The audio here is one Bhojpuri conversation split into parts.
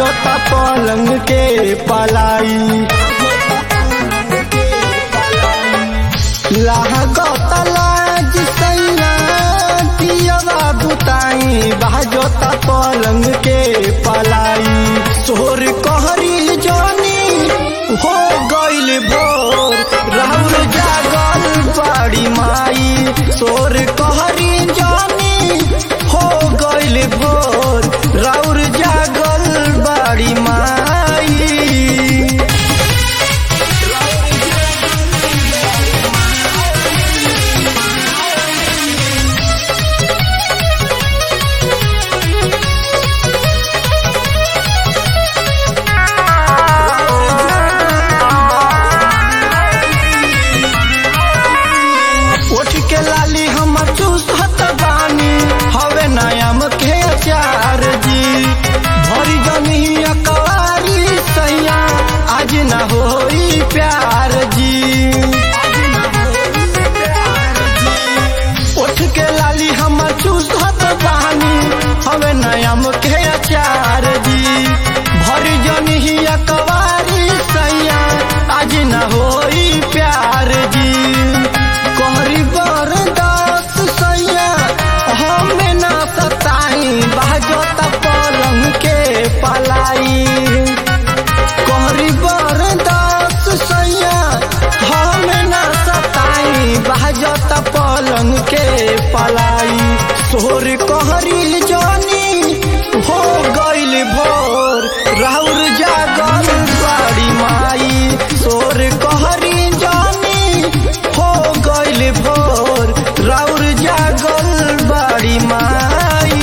बाजोता पलंग के पलाई लागत लाज सैया दियवा बुताई बाजोता पलंग के पलाई सोर कहरी जानी हो गइल भोर राहुल जागल बड़ी माई सोर कहरी जानी हो गइल भोर राउर जागल बड़ी माई उठ के लाली हम चूसत बानी हवे नयम के अचार जी भरी जमी अकवारी सैया आज न होई प्यार जी उठ के लाली हम चूसत बानी हवे नयम के अचार जी भरी जमी अकवारी सैया आज न होई प्यार जी कहरी बरदास सैया हमें ना सताई बाजोता पलंग के पलाई कहरी बरदास सैया हमें ना सताई बाजोता पलंग के पलाई सोर कहरी जानी हो गइल भोर राउर जागल बड़ी माई सोर कहरी जानी हो गइल भोर राउर जागल बड़ी माई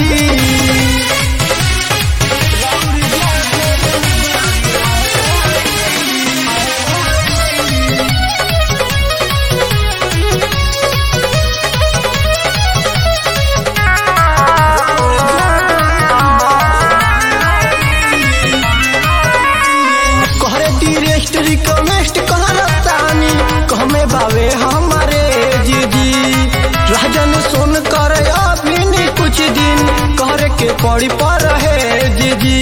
कहरे टीरेस्ट रिकमेस्ट कहरतानी कहमे बावे हमारे जीजी राजन सुन कर अभी नहीं कुछ दिन कहरे के पड़ी पर है जीजी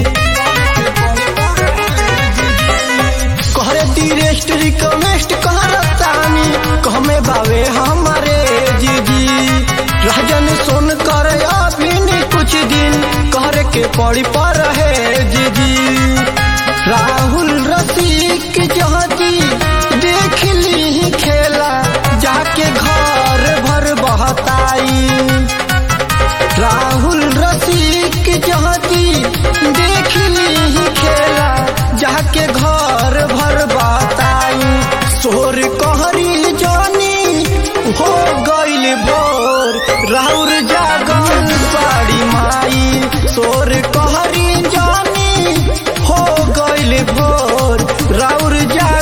कहरे टीरेस्ट रिकमेस्ट कहरतानी कहमे बावे हमारे जीजी राजन सुन कर अभी नहीं कुछ दिन कहरे के पड़ी पर है जीजी राहुल रसिक जहाजी देख ली खेला जाके घर भर बहताई राहुल रसिक जहाजी देख ली खेला जाके घर भर बहताई सोर कहरी जानी हो गइल भोर राउर जागल बड़ी माई सोर कहरी जानी हो गइल भोर राउर जा